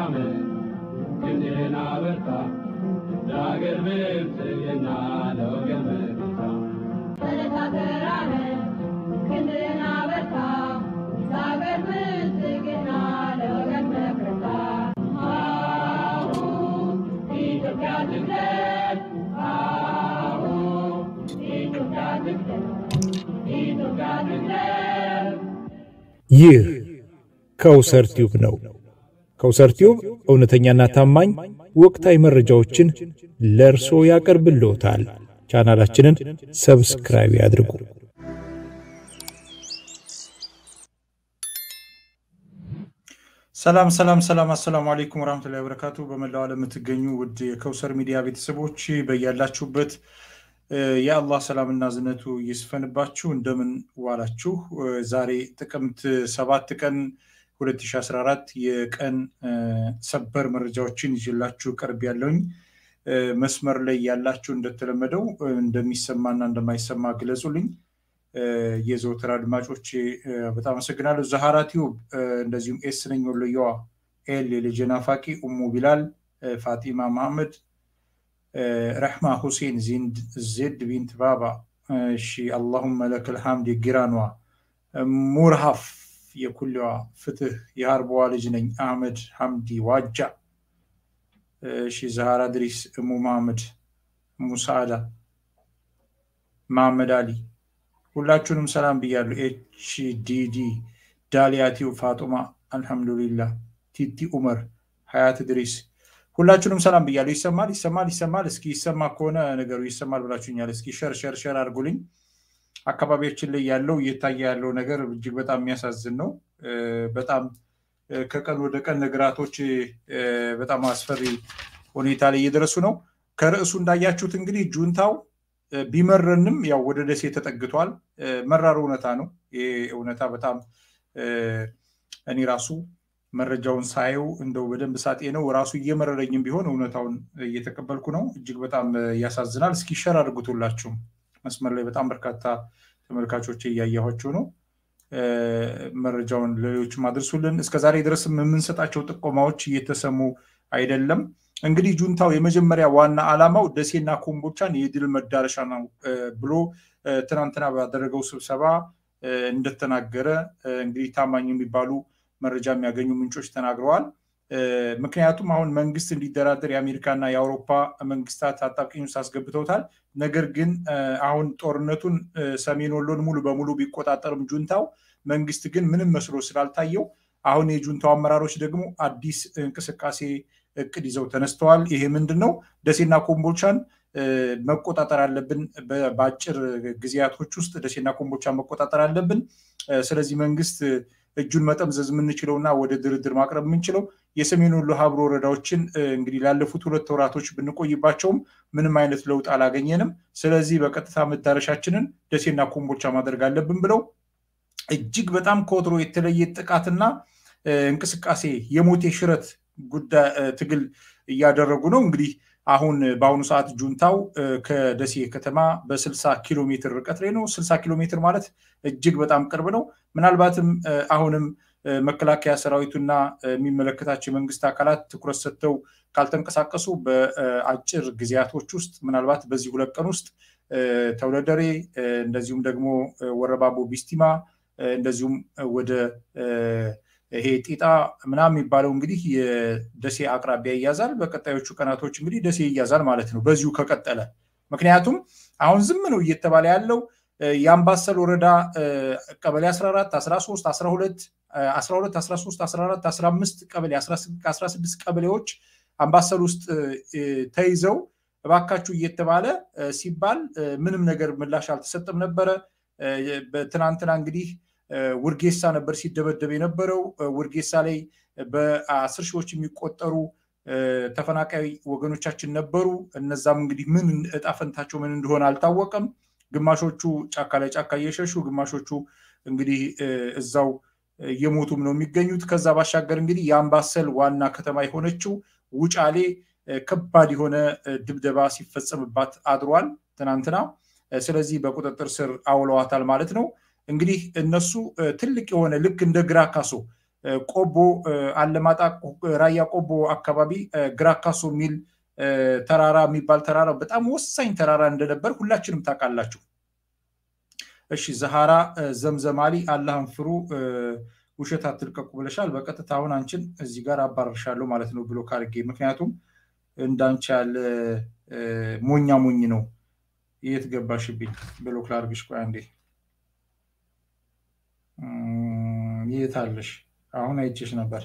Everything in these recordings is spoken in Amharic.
ተራመድ ክንድህን አበርታ ለአገር ብልጽግና ለወገን መከታ ተነሳ ተራመድ ክንድህን አበርታ ለአገር ብልጽግና ለወገን መከታ አሁ ኢትዮጵያ ትቅደም አሁ ኢትዮጵያ ትቅደም ኢትዮጵያ ትቅደም ይህ ከውሰር ቲዩብ ነው። ከውሰር ቲዩብ እውነተኛና ታማኝ ወቅታዊ መረጃዎችን ለእርሶ ያቀርብልዎታል። ቻናላችንን ሰብስክራይብ ያድርጉ። ሰላም ሰላም ሰላም፣ አሰላሙ አለይኩም ወራህመቱላሂ ወበረካቱ። በመላው ዓለም የምትገኙ ውድ የከውሰር ሚዲያ ቤተሰቦች በያላችሁበት እ፣ የአላህ ሰላምና ዝነቱ ይስፈንባችሁ። እንደምን ዋላችሁ? እ፣ ዛሬ ጥቅምት ሰባት ቀን 2014 የቀን እ፣ ሰበር መረጃዎችን ይዤላችሁ ቀርብ ያለውኝ መስመር ላይ ያላችሁ እንደተለመደው እ፣ እንደሚሰማና እንደማይሰማ ግለጹልኝ። እ፣ የዘወትር አድማጮች በጣም አመሰግናለሁ። ዛሃራ ቲዩብ እ፣ እንደዚሁም ኤስ ነኝ ወሎየዋ ኤል የልጄ ናፋቂ ኡሙ ቢላል እ፣ ፋጢማ መሐመድ እ፣ ረሕማ ሁሴን ዚንድ ዜድ ቢንት ባባ እሺ አላሁመ ለከል ሐምድ የጊራኗ እ፣ ሙርሃፍ የኩሊዋ ፍትህ የሀርበዋ ልጅ ነኝ አህመድ ሐምዲ ዋጃ እሺ ዛሃራ ድሪስ እሙ መሐመድ እሙ ሰዓዳ መሐመድ አሊ ሁላችሁንም ሰላም ብያለሁ። ኤች ዲዲ ዳሊያቲው ፋጡማ አልሐምዱሊላህ ቲቲ ኡመር ሀያት ድሪስ ሁላችሁንም ሰላም ብያለሁ። ይሰማል ይሰማል ይሰማል። እስኪ ይሰማ ከሆነ ነገሩ ይሰማል ብላችሁኛል። እስኪ ሸር ሸር ሸር አድርጉልኝ። አካባቢያችን ላይ ያለው እየታየ ያለው ነገር እጅግ በጣም የሚያሳዝን ነው። እ፣ በጣም እ፣ ከቀን ወደ ቀን ነገራቶች እ፣ በጣም አስፈሪ ሁኔታ ላይ እየደረሱ ነው። ከርዕሱ እንዳያችሁት እንግዲህ ጁንታው እ፣ ቢመረንም ያው ወደ ደሴ ተጠግቷል። እ፣ መራር እውነታ ነው። ይህ እውነታ በጣም እ፣ እኔ ራሱ መረጃውን ሳየው እንደው በደንብ ሳጤ ነው ራሱ እየመረረኝም ቢሆን እውነታውን እየተቀበልኩ ነው። እጅግ በጣም እ፣ ያሳዝናል። እስኪ ሸር አድርጉት ሁላችሁም። መስመር ላይ በጣም በርካታ ተመልካቾች እያየኋቸው ነው። እ፣ መረጃውን ለሌሎችም አድርሱልን። እስከዛሬ ድረስም የምንሰጣቸው ጥቆማዎች እየተሰሙ አይደለም። እንግዲህ ጁንታው የመጀመሪያ ዋና ዓላማው ደሴና ኮምቦቻን የድል መዳረሻ ነው እ፣ ብሎ እ፣ ትናንትና ባደረገው ስብሰባ እ፣ እንደተናገረ እ፣ እንግዲህ ታማኝ የሚባሉ መረጃ የሚያገኙ ምንጮች ተናግረዋል። እ፣ ምክንያቱም አሁን መንግስት እንዲደራደር የአሜሪካና የአውሮፓ መንግስታት አጣብቂኝ ውስጥ አስገብተውታል። ነገር ግን እ፣ አሁን ጦርነቱን እ፣ ሰሜን ወሎን ሙሉ በሙሉ ቢቆጣጠርም ጁንታው መንግስት ግን ምንም መስሎ ስላልታየው አሁን የጁንታው አመራሮች ደግሞ አዲስ እንቅስቃሴ እቅድ ይዘው ተነስተዋል። ይሄ ምንድን ነው? ደሴና ኮምቦልቻን እ፣ መቆጣጠር አለብን። በ- በአጭር ጊዜያቶች ውስጥ ደሴና ኮምቦልቻን መቆጣጠር አለብን። እ፣ ስለዚህ መንግስት እ፣ እጁን መጠምዘዝ የምንችለውና ወደ ድርድር ማቅረብ የምንችለው የሰሜን ወሎ ሀብሮ ወረዳዎችን እ፣ እንግዲህ ላለፉት ሁለት ወራቶች ብንቆይባቸውም ምንም አይነት ለውጥ አላገኘንም። ስለዚህ በቀጥታ መዳረሻችንን ደሴና ኮምቦልቻ ማድረግ አለብን ብለው እጅግ በጣም ከወትሮ የተለየ ጥቃትና እ፣ እንቅስቃሴ የሞቴ ሽረት ጉዳይ እ፣ ትግል እያደረጉ ነው። እንግዲህ አሁን በአሁኑ ሰዓት ጁንታው እ፣ ከደሴ ከተማ በ60 ኪሎ ሜትር ርቀት ላይ ነው። 60 ኪሎ ሜትር ማለት እጅግ በጣም ቅርብ ነው። ምናልባትም እ፣ አሁንም እ፣ መከላከያ ሰራዊቱና እ፣ የሚመለከታቸው የመንግስት አካላት ትኩረት ሰጥተው ካልተንቀሳቀሱ በአጭር ጊዜያቶች ውስጥ ምናልባት በዚህ ሁለት ቀን ውስጥ እ፣ ተውለደሬ እ፣ እንደዚሁም ደግሞ እ፣ ወረባቦ ቢስቲማ እ፣ እንደዚሁም ወደ እ፣ ይሄ ጢጣ ምናምን የሚባለው እንግዲህ የደሴ አቅራቢያ ይያዛል። በቀጣዮቹ ቀናቶች እንግዲህ ደሴ ይያዛል ማለት ነው በዚሁ ከቀጠለ። ምክንያቱም አሁን ዝም ነው እየተባለ ያለው እ፣ የአምባሰል ወረዳ እ፣ ቀበሌ 14፣ 13፣ 12 እ፣ 12፣ 13፣ 14፣ 15 ቀበሌ 16 ቀበሌዎች አምባሰል ውስጥ እ፣ ተይዘው እባካችሁ እየተባለ እ፣ ሲባል እ፣ ምንም ነገር ምላሽ አልተሰጠም ነበረ። እ፣ በትናንትና እንግዲህ እ፣ ውርጌሳ ነበር ሲደበደብ የነበረው። እ፣ ውርጌሳ ላይ በአስር ሺዎች የሚቆጠሩ እ፣ ተፈናቃይ ወገኖቻችን ነበሩ። እነዛም እንግዲህ ምን እጣ ፈንታቸው ምን እንደሆነ አልታወቀም። ግማሾቹ ጫካ ላይ ጫካ እየሸሹ ግማሾቹ እንግዲህ እ፣ እዛው እየሞቱም ነው የሚገኙት። ከዛ ባሻገር እንግዲህ የአምባሰል ዋና ከተማ የሆነችው ውጫሌ እ፣ ከባድ የሆነ እ፣ ድብደባ ሲፈጸምባት አድሯል ትናንትና። እ፣ ስለዚህ በቁጥጥር ስር አውለዋታል ማለት ነው። እንግዲህ እነሱ እ፣ ትልቅ የሆነ ልክ እንደ ግራ ካሶ ቆቦ አለማጣ፣ ራያ ቆቦ አካባቢ ግራካሶ የሚል ተራራ የሚባል ተራራ በጣም ወሳኝ ተራራ እንደነበር ሁላችንም ታውቃላችሁ። እሺ ዘሃራ ዘምዘማሊ አላህን ፍሩ ውሸት አትልቀቁ ብለሻል። በቀጥታ አሁን አንቺን እዚህ ጋር አባረርሻለሁ ማለት ነው ብሎ ካርጌ ምክንያቱም እንዳንቺ ያለ ሞኛ ሞኝ ነው። የት ገባሽብኝ? ብሎክ ላድርግሽ። ቆይ አንዴ የት አለሽ? አሁን አይቼሽ ነበር።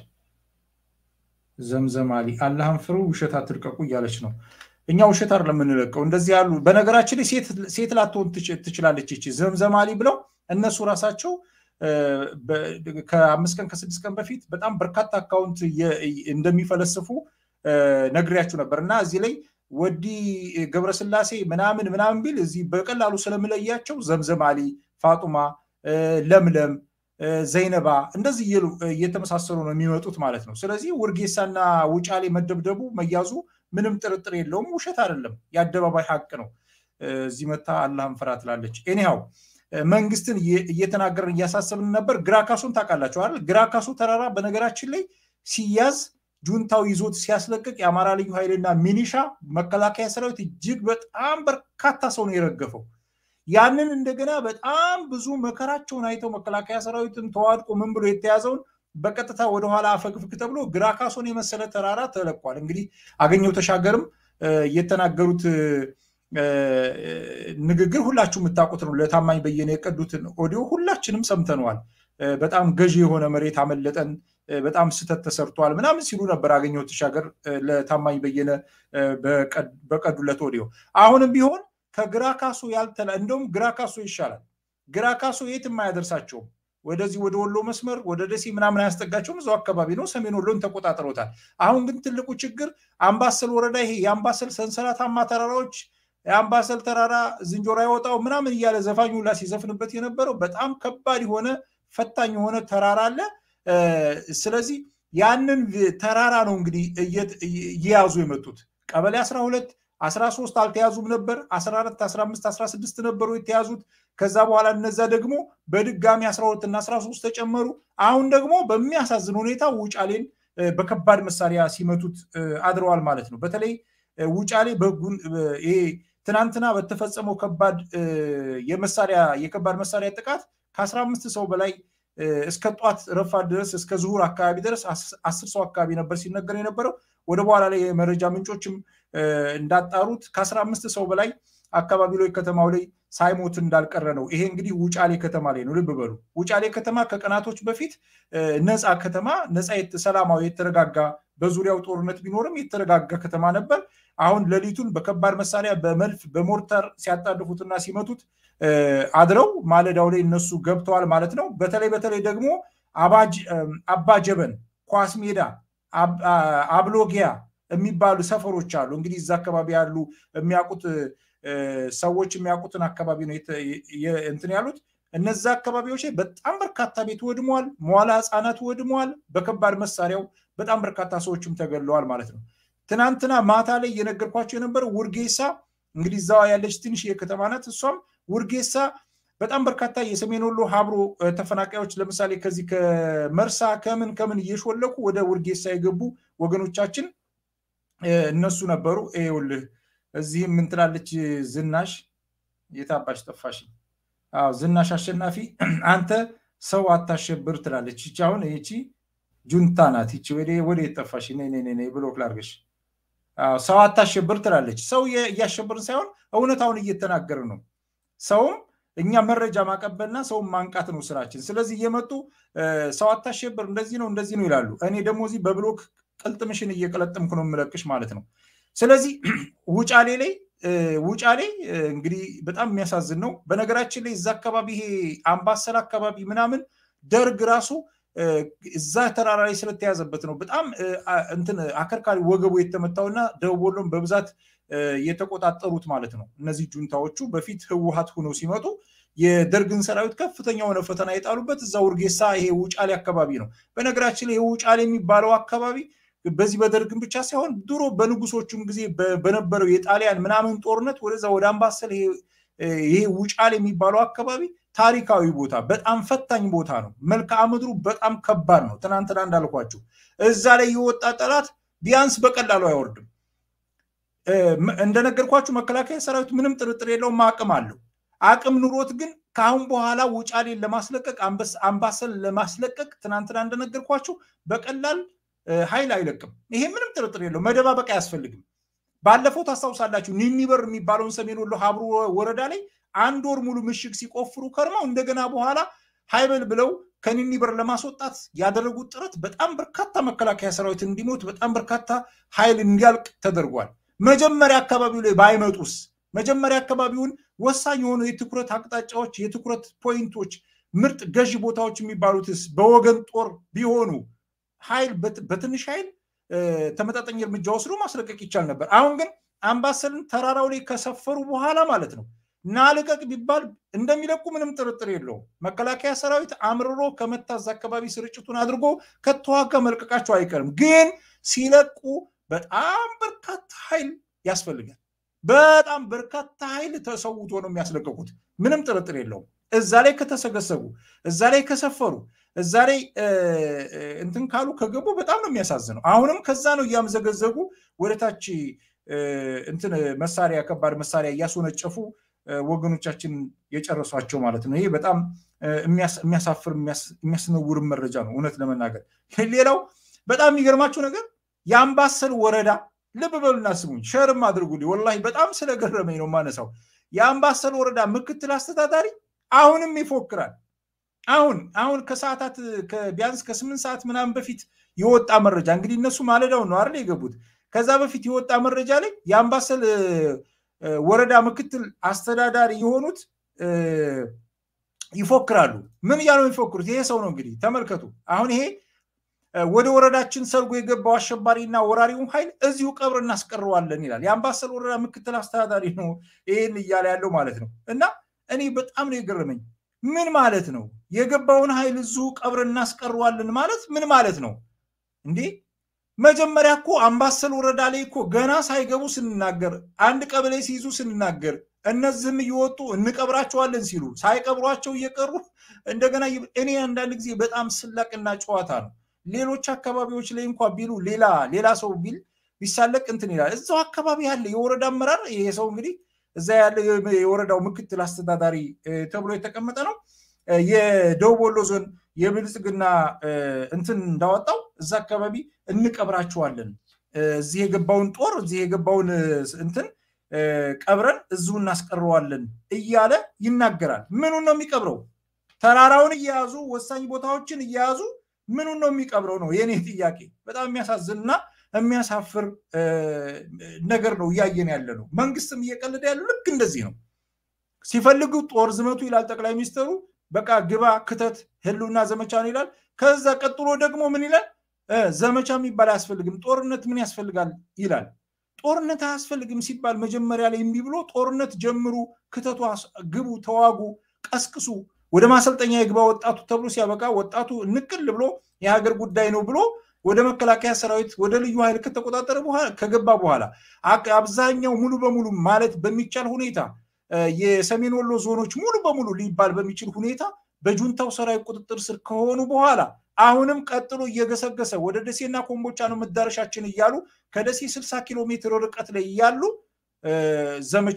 ዘምዘማሊ አላህን ፍሩ ውሸት አትልቀቁ እያለች ነው። እኛ ውሸት አይደለም የምንለቀው። እንደዚህ ያሉ በነገራችን ላይ ሴት ላትሆን ትችላለች ይቺ ዘምዘማሊ ብለው እነሱ ራሳቸው ከአምስት ቀን ከስድስት ቀን በፊት በጣም በርካታ አካውንት እንደሚፈለስፉ ነግሬያችሁ ነበር እና እዚህ ላይ ወዲ ገብረስላሴ ምናምን ምናምን ቢል እዚህ በቀላሉ ስለምለያቸው ዘምዘማሊ፣ ፋጡማ፣ ለምለም፣ ዘይነባ እንደዚህ እየተመሳሰሉ ነው የሚመጡት ማለት ነው። ስለዚህ ውርጌሳና ውጫሌ መደብደቡ መያዙ ምንም ጥርጥር የለውም። ውሸት አይደለም፣ የአደባባይ ሀቅ ነው። እዚህ መታ አላህን ፍራ ትላለች። ኤኒሃው መንግስትን እየተናገርን እያሳሰብን ነበር። ግራካሶን ታውቃላችሁ አይደል? ግራካሶ ተራራ በነገራችን ላይ ሲያዝ ጁንታው ይዞት ሲያስለቅቅ የአማራ ልዩ ኃይልና ሚኒሻ መከላከያ ሰራዊት እጅግ በጣም በርካታ ሰው ነው የረገፈው። ያንን እንደገና በጣም ብዙ መከራቸውን አይተው መከላከያ ሰራዊትን ተዋድቆ ምን ብሎ የተያዘውን በቀጥታ ወደኋላ አፈግፍግ ተብሎ ግራካሶን የመሰለ ተራራ ተለቋል። እንግዲህ አገኘው ተሻገርም የተናገሩት ንግግር ሁላችሁ የምታውቁት ነው። ለታማኝ በየነ የቀዱትን ኦዲዮ ሁላችንም ሰምተነዋል። በጣም ገዢ የሆነ መሬት አመለጠን፣ በጣም ስህተት ተሰርቷል ምናምን ሲሉ ነበር አገኘሁ ተሻገር ለታማኝ በየነ በቀዱለት ኦዲዮ። አሁንም ቢሆን ከግራ ካሶ ያልተላ እንደውም ግራ ካሶ ይሻላል። ግራ ካሶ የትም አያደርሳቸውም። ወደዚህ ወደ ወሎ መስመር ወደ ደሴ ምናምን አያስጠጋቸውም። እዛው አካባቢ ነው። ሰሜን ወሎን ተቆጣጥረውታል። አሁን ግን ትልቁ ችግር አምባሰል ወረዳ ይሄ የአምባሰል ሰንሰለታማ ተራራዎች የአምባሰል ተራራ ዝንጀሮ አይወጣው ምናምን እያለ ዘፋኙ ላ ሲዘፍንበት የነበረው በጣም ከባድ የሆነ ፈታኝ የሆነ ተራራ አለ። ስለዚህ ያንን ተራራ ነው እንግዲህ እየያዙ የመጡት ቀበሌ 12 13 አልተያዙም ነበር 14 15 16 ነበሩ የተያዙት ከዛ በኋላ እነዛ ደግሞ በድጋሚ 12 እና 13 ተጨመሩ አሁን ደግሞ በሚያሳዝን ሁኔታ ውጫሌን በከባድ መሳሪያ ሲመቱት አድረዋል ማለት ነው በተለይ ውጫሌ በህጉን ይሄ ትናንትና በተፈጸመው ከባድ የመሳሪያ የከባድ መሳሪያ ጥቃት ከ15 ሰው በላይ እስከ ጧት ረፋድ ድረስ እስከ ዝሁር አካባቢ ድረስ አስር ሰው አካባቢ ነበር ሲነገር የነበረው ወደ በኋላ ላይ የመረጃ ምንጮችም እንዳጣሩት ከአስራ አምስት ሰው በላይ አካባቢ ላይ ከተማው ላይ ሳይሞት እንዳልቀረ ነው። ይሄ እንግዲህ ውጫሌ ከተማ ላይ ነው። ልብ በሉ። ውጫሌ ከተማ ከቀናቶች በፊት ነፃ ከተማ ነፃ ሰላማዊ የተረጋጋ በዙሪያው ጦርነት ቢኖርም የተረጋጋ ከተማ ነበር። አሁን ሌሊቱን በከባድ መሳሪያ በመድፍ በሞርተር ሲያጣድፉትና ሲመቱት አድረው ማለዳው ላይ እነሱ ገብተዋል ማለት ነው። በተለይ በተለይ ደግሞ አባጀበን፣ ኳስ ሜዳ፣ አብሎጊያ የሚባሉ ሰፈሮች አሉ። እንግዲህ እዛ አካባቢ ያሉ የሚያውቁት ሰዎች የሚያውቁትን አካባቢ ነው እንትን ያሉት። እነዛ አካባቢዎች ላይ በጣም በርካታ ቤት ወድመዋል። መዋላ ህፃናት ወድመዋል። በከባድ መሳሪያው በጣም በርካታ ሰዎችም ተገድለዋል ማለት ነው። ትናንትና ማታ ላይ እየነገርኳቸው የነበረው ውርጌሳ እንግዲህ እዛዋ ያለች ትንሽ የከተማ ናት። እሷም ውርጌሳ በጣም በርካታ የሰሜን ወሎ ሀብሮ ተፈናቃዮች ለምሳሌ ከዚህ ከመርሳ ከምን ከምን እየሾለኩ ወደ ውርጌሳ የገቡ ወገኖቻችን እነሱ ነበሩ። ይኸውልህ እዚህም ምን ትላለች ዝናሽ የታባሽ ጠፋሽ? አዎ ዝናሽ አሸናፊ አንተ ሰው አታሸብር ትላለች። ይቺ አሁን ይቺ ጁንታ ናት። ይቺ ወደ የጠፋሽ ብሎክ ላርገሽ ሰው አታሸብር ትላለች። ሰው እያሸብርን ሳይሆን እውነታውን እየተናገርን ነው። ሰውም እኛ መረጃ ማቀበልና ሰውን ማንቃት ነው ስራችን። ስለዚህ እየመጡ ሰው አታሸብር እንደዚህ ነው እንደዚህ ነው ይላሉ። እኔ ደግሞ እዚህ በብሎክ ቅልጥምሽን እየቀለጥምኩ ነው የምለቅሽ ማለት ነው። ስለዚህ ውጫሌ ላይ ውጫሌ እንግዲህ በጣም የሚያሳዝን ነው። በነገራችን ላይ እዛ አካባቢ ይሄ አምባሰል አካባቢ ምናምን ደርግ ራሱ እዛ ተራራ ላይ ስለተያዘበት ነው በጣም እንትን አከርካሪ ወገቡ የተመታውና ደቡብ ወሎን በብዛት የተቆጣጠሩት ማለት ነው። እነዚህ ጁንታዎቹ በፊት ህወሀት ሆነው ሲመጡ የደርግን ሰራዊት ከፍተኛ የሆነ ፈተና የጣሉበት እዛ ውርጌሳ ይሄ ውጫሌ አካባቢ ነው። በነገራችን ላይ ይሄ ውጫሌ የሚባለው አካባቢ በዚህ በደርግን ብቻ ሳይሆን ድሮ በንጉሶቹም ጊዜ በነበረው የጣሊያን ምናምን ጦርነት ወደዛ ወደ አምባሰል ይሄ ይሄ ውጫሌ የሚባለው አካባቢ ታሪካዊ ቦታ በጣም ፈታኝ ቦታ ነው። መልክዓ ምድሩ በጣም ከባድ ነው። ትናንትና እንዳልኳችሁ እዛ ላይ የወጣ ጠላት ቢያንስ በቀላሉ አይወርድም። እንደነገርኳችሁ መከላከያ ሰራዊት ምንም ጥርጥር የለውም አቅም አለው። አቅም ኑሮት ግን ከአሁን በኋላ ውጫሌን ለማስለቀቅ አምባሰል ለማስለቀቅ ትናንትና እንደነገርኳችሁ በቀላል ኃይል አይለቅም። ይሄ ምንም ጥርጥር የለው። መደባበቅ አያስፈልግም። ባለፈው ታስታውሳላችሁ ኒኒበር የሚባለውን ሰሜን ወሎ ሀብሩ ወረዳ ላይ አንድ ወር ሙሉ ምሽግ ሲቆፍሩ ከርመው እንደገና በኋላ ሀይበል ብለው ከኒኒበር ለማስወጣት ያደረጉት ጥረት በጣም በርካታ መከላከያ ሰራዊት እንዲሞት በጣም በርካታ ኃይል እንዲያልቅ ተደርጓል። መጀመሪያ አካባቢው ላይ ባይመጡስ መጀመሪያ አካባቢውን ወሳኝ የሆኑ የትኩረት አቅጣጫዎች፣ የትኩረት ፖይንቶች፣ ምርጥ ገዢ ቦታዎች የሚባሉትስ በወገን ጦር ቢሆኑ ኃይል በትንሽ ኃይል ተመጣጣኝ እርምጃ ወስዶ ማስለቀቅ ይቻል ነበር። አሁን ግን አምባሰልን ተራራው ላይ ከሰፈሩ በኋላ ማለት ነው ናልቀቅ ቢባል እንደሚለቁ ምንም ጥርጥር የለውም። መከላከያ ሰራዊት አምርሮ ከመታዝ አካባቢ ስርጭቱን አድርጎ ከተዋጋ መልቀቃቸው አይቀርም። ግን ሲለቁ በጣም በርካታ ኃይል ያስፈልጋል። በጣም በርካታ ኃይል ተሰውቶ ነው የሚያስለቀቁት። ምንም ጥርጥር የለውም። እዛ ላይ ከተሰገሰጉ፣ እዛ ላይ ከሰፈሩ፣ እዛ ላይ እንትን ካሉ ከገቡ በጣም ነው የሚያሳዝነው። አሁንም ከዛ ነው እያመዘገዘጉ ወደታች እንትን መሳሪያ ከባድ መሳሪያ እያስወነጨፉ ወገኖቻችን የጨረሷቸው ማለት ነው። ይሄ በጣም የሚያሳፍር የሚያስነውርም መረጃ ነው እውነት ለመናገር። ሌላው በጣም የሚገርማቸው ነገር የአምባሰል ወረዳ ልብ በሉና ስሙኝ፣ ሸርም አድርጉልኝ። ወላሂ በጣም ስለገረመኝ ነው ማነሳው። የአምባሰል ወረዳ ምክትል አስተዳዳሪ አሁንም ይፎክራል። አሁን አሁን ከሰዓታት ቢያንስ ከስምንት ሰዓት ምናምን በፊት የወጣ መረጃ እንግዲህ እነሱ ማለዳውን ነው አይደል የገቡት። ከዛ በፊት የወጣ መረጃ ላይ የአምባሰል ወረዳ ምክትል አስተዳዳሪ የሆኑት ይፎክራሉ። ምን እያሉ የሚፎክሩት? ይሄ ሰው ነው እንግዲህ ተመልከቱ። አሁን ይሄ ወደ ወረዳችን ሰርጎ የገባው አሸባሪና ወራሪውን ኃይል እዚሁ ቀብር እናስቀረዋለን ይላል። የአምባሰል ወረዳ ምክትል አስተዳዳሪ ነው ይህን እያለ ያለው ማለት ነው። እና እኔ በጣም ነው የገረመኝ። ምን ማለት ነው? የገባውን ኃይል እዚሁ ቀብር እናስቀረዋለን ማለት ምን ማለት ነው እንዴ? መጀመሪያ እኮ አምባሰል ወረዳ ላይ እኮ ገና ሳይገቡ ስንናገር፣ አንድ ቀበሌ ሲይዙ ስንናገር፣ እነዚህም እየወጡ እንቀብራቸዋለን ሲሉ ሳይቀብሯቸው እየቀሩ እንደገና እኔ አንዳንድ ጊዜ በጣም ስላቅና ጨዋታ ነው። ሌሎች አካባቢዎች ላይ እንኳ ቢሉ ሌላ ሌላ ሰው ቢል ቢሳለቅ እንትን ይላል። እዛው አካባቢ ያለ የወረዳ አመራር ይሄ ሰው እንግዲህ እዛ ያለ የወረዳው ምክትል አስተዳዳሪ ተብሎ የተቀመጠ ነው። የደቡብ ወሎ ዞን የብልጽግና እንትን እንዳወጣው እዛ አካባቢ እንቀብራቸዋለን፣ እዚህ የገባውን ጦር እዚህ የገባውን እንትን ቀብረን እዚሁ እናስቀረዋለን እያለ ይናገራል። ምኑን ነው የሚቀብረው? ተራራውን እየያዙ ወሳኝ ቦታዎችን እየያዙ ምኑን ነው የሚቀብረው ነው የኔ ጥያቄ። በጣም የሚያሳዝንና የሚያሳፍር ነገር ነው እያየን ያለ ነው። መንግስትም እየቀለደ ያለው ልክ እንደዚህ ነው። ሲፈልጉ ጦር ዝመቱ ይላል ጠቅላይ ሚኒስትሩ። በቃ ግባ ክተት ህልውና ዘመቻ ነው ይላል። ከዛ ቀጥሎ ደግሞ ምን ይላል? ዘመቻ የሚባል አያስፈልግም፣ ጦርነት ምን ያስፈልጋል ይላል። ጦርነት አያስፈልግም ሲባል መጀመሪያ ላይ እምቢ ብሎ ጦርነት ጀምሩ፣ ክተቱ፣ ግቡ፣ ተዋጉ፣ ቀስቅሱ፣ ወደ ማሰልጠኛ የግባ ወጣቱ ተብሎ ሲያበቃ ወጣቱ ንቅል ብሎ የሀገር ጉዳይ ነው ብሎ ወደ መከላከያ ሰራዊት ወደ ልዩ ኃይል ከተቆጣጠረ በኋላ ከገባ በኋላ አብዛኛው ሙሉ በሙሉ ማለት በሚቻል ሁኔታ የሰሜን ወሎ ዞኖች ሙሉ በሙሉ ሊባል በሚችል ሁኔታ በጁንታው ሰራዊት ቁጥጥር ስር ከሆኑ በኋላ አሁንም ቀጥሎ እየገሰገሰ ወደ ደሴና ኮምቦቻ ነው መዳረሻችን እያሉ ከደሴ 60 ኪሎ ሜትር ርቀት ላይ እያሉ ዘመቻ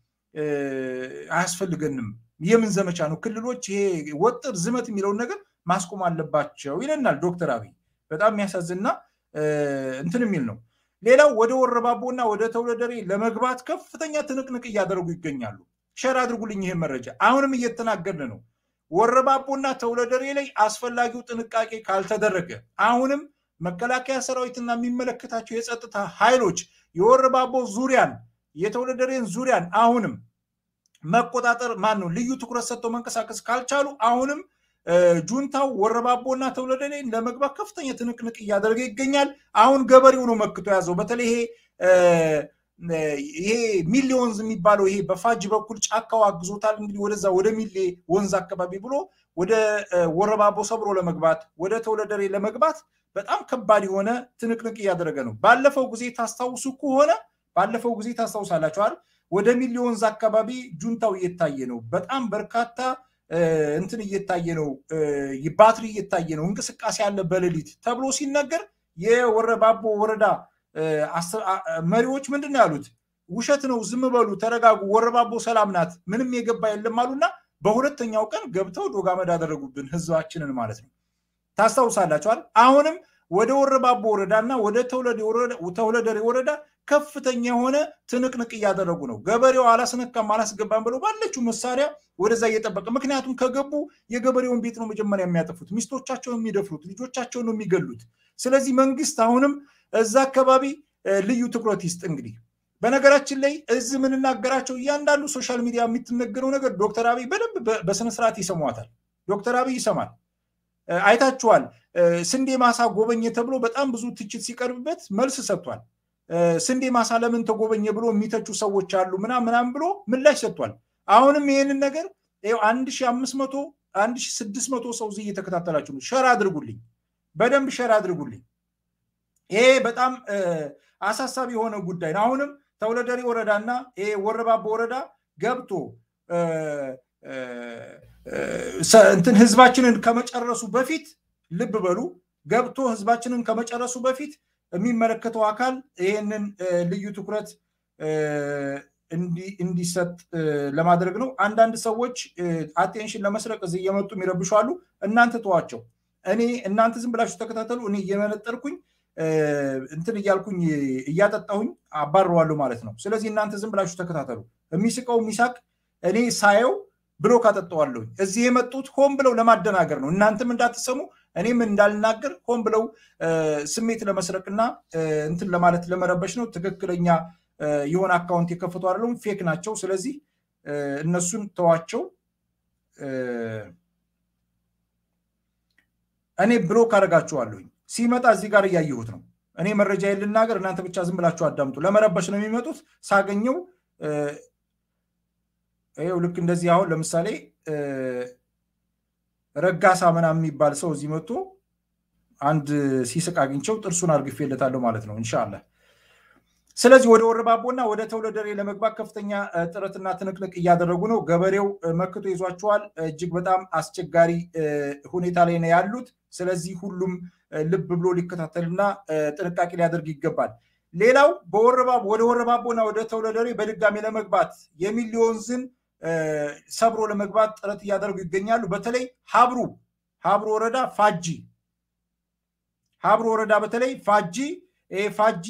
አያስፈልገንም። የምን ዘመቻ ነው? ክልሎች ይሄ ወጥር ዝመት የሚለውን ነገር ማስቆም አለባቸው ይለናል ዶክተር አብይ። በጣም የሚያሳዝንና እንትን የሚል ነው። ሌላው ወደ ወረባቦና ወደ ተውለደሬ ለመግባት ከፍተኛ ትንቅንቅ እያደረጉ ይገኛሉ። ሸር አድርጉልኝ ይሄን መረጃ። አሁንም እየተናገርን ነው። ወረባቦና ተውለደሬ ላይ አስፈላጊው ጥንቃቄ ካልተደረገ አሁንም መከላከያ ሰራዊትና የሚመለከታቸው የጸጥታ ኃይሎች የወረባቦ ዙሪያን የተውለደሬን ዙሪያን አሁንም መቆጣጠር ማን ነው ልዩ ትኩረት ሰጥተው መንቀሳቀስ ካልቻሉ አሁንም ጁንታው ወረባቦና ተውለደሬን ለመግባት ከፍተኛ ትንቅንቅ እያደረገ ይገኛል። አሁን ገበሬው ነው መክቶ ያዘው። በተለይ ይሄ ይሄ ሚሌ ወንዝ የሚባለው ይሄ በፋጅ በኩል ጫካው አግዞታል። እንግዲህ ወደዛ ወደ ሚሌ ወንዝ አካባቢ ብሎ ወደ ወረባቦ ሰብሮ ለመግባት ወደ ተውለደሬ ለመግባት በጣም ከባድ የሆነ ትንቅንቅ እያደረገ ነው። ባለፈው ጊዜ ታስታውሱ ከሆነ ባለፈው ጊዜ ታስታውሳላችኋል። ወደ ሚሊ ወንዝ አካባቢ ጁንታው እየታየ ነው። በጣም በርካታ እንትን እየታየ ነው። ባትሪ እየታየ ነው። እንቅስቃሴ አለ በሌሊት ተብሎ ሲነገር የወረባቦ ወረዳ መሪዎች ምንድን ነው ያሉት? ውሸት ነው፣ ዝም በሉ፣ ተረጋጉ፣ ወረባቦ ሰላም ናት፣ ምንም የገባ የለም አሉና በሁለተኛው ቀን ገብተው ዶጋመድ አደረጉብን ህዝባችንን ማለት ነው። ታስታውሳላችኋል። አሁንም ወደ ወረባቦ ወረዳ እና ወደ ተውለደሬ ወረዳ ከፍተኛ የሆነ ትንቅንቅ እያደረጉ ነው። ገበሬው አላስነካም አላስገባም ብለው ባለችው መሳሪያ ወደዛ እየጠበቀ ምክንያቱም ከገቡ የገበሬውን ቤት ነው መጀመሪያ የሚያጠፉት፣ ሚስቶቻቸውን የሚደፍሩት፣ ልጆቻቸውን ነው የሚገሉት። ስለዚህ መንግስት አሁንም እዛ አካባቢ ልዩ ትኩረት ይስጥ። እንግዲህ በነገራችን ላይ እዚህ የምንናገራቸው እያንዳንዱ ሶሻል ሚዲያ የምትነገረው ነገር ዶክተር አብይ በደንብ በስነስርዓት ይሰሟታል። ዶክተር አብይ ይሰማል። አይታችኋል። ስንዴ ማሳ ጎበኘ ተብሎ በጣም ብዙ ትችት ሲቀርብበት መልስ ሰጥቷል። ስንዴ ማሳ ለምን ተጎበኘ ብሎ የሚተቹ ሰዎች አሉ ምናም ምናም ብሎ ምላሽ ሰጥቷል። አሁንም ይህንን ነገር አንድ ሺ አምስት መቶ አንድ ሺ ስድስት መቶ ሰው እዚህ እየተከታተላችሁ ነው። ሸር አድርጉልኝ፣ በደንብ ሸር አድርጉልኝ። ይሄ በጣም አሳሳቢ የሆነ ጉዳይ ነው። አሁንም ተውለደሬ ወረዳና ይሄ ወረባቦ ወረዳ ገብቶ እንትን ህዝባችንን ከመጨረሱ በፊት ልብ በሉ ገብቶ ህዝባችንን ከመጨረሱ በፊት የሚመለከተው አካል ይህንን ልዩ ትኩረት እንዲሰጥ ለማድረግ ነው። አንዳንድ ሰዎች አቴንሽን ለመስረቅ እዚህ እየመጡ የሚረብሹ አሉ። እናንተ ተዋቸው። እኔ እናንተ ዝም ብላችሁ ተከታተሉ። እኔ እየመነጠርኩኝ እንትን እያልኩኝ እያጠጣሁኝ አባረዋለሁ ማለት ነው። ስለዚህ እናንተ ዝም ብላችሁ ተከታተሉ። የሚስቀው የሚሳቅ እኔ ሳየው ብሎ ካጠጠዋለሁኝ። እዚህ የመጡት ሆን ብለው ለማደናገር ነው። እናንተም እንዳትሰሙ እኔም እንዳልናገር ሆን ብለው ስሜት ለመስረቅና እንትን ለማለት ለመረበሽ ነው። ትክክለኛ የሆነ አካውንት የከፈቱ አይደለም፣ ፌክ ናቸው። ስለዚህ እነሱን ተዋቸው። እኔ ብሎክ አደርጋችኋለሁኝ። ሲመጣ እዚህ ጋር እያየሁት ነው። እኔ መረጃ ልናገር፣ እናንተ ብቻ ዝም ብላችሁ አዳምጡ። ለመረበሽ ነው የሚመጡት። ሳገኘው ይኸው ልክ እንደዚህ አሁን ለምሳሌ ረጋሳ ምናምን የሚባል ሰው እዚህ መጥቶ አንድ ሲስቅ አግኝቸው ጥርሱን አርግፌለታለሁ ማለት ነው እንሻላ። ስለዚህ ወደ ወረባቦና ወደ ተውለደሬ ለመግባት ከፍተኛ ጥረትና ትንቅንቅ እያደረጉ ነው። ገበሬው መክቶ ይዟቸዋል። እጅግ በጣም አስቸጋሪ ሁኔታ ላይ ነው ያሉት። ስለዚህ ሁሉም ልብ ብሎ ሊከታተልና ጥንቃቄ ሊያደርግ ይገባል። ሌላው ወደ ወረባቦና ወደ ተውለደሬ በድጋሚ ለመግባት የሚሊ ወንዝን ሰብሮ ለመግባት ጥረት እያደረጉ ይገኛሉ። በተለይ ሀብሩ ሀብሩ ወረዳ ፋጂ ሀብሩ ወረዳ በተለይ ፋጂ ፋጂ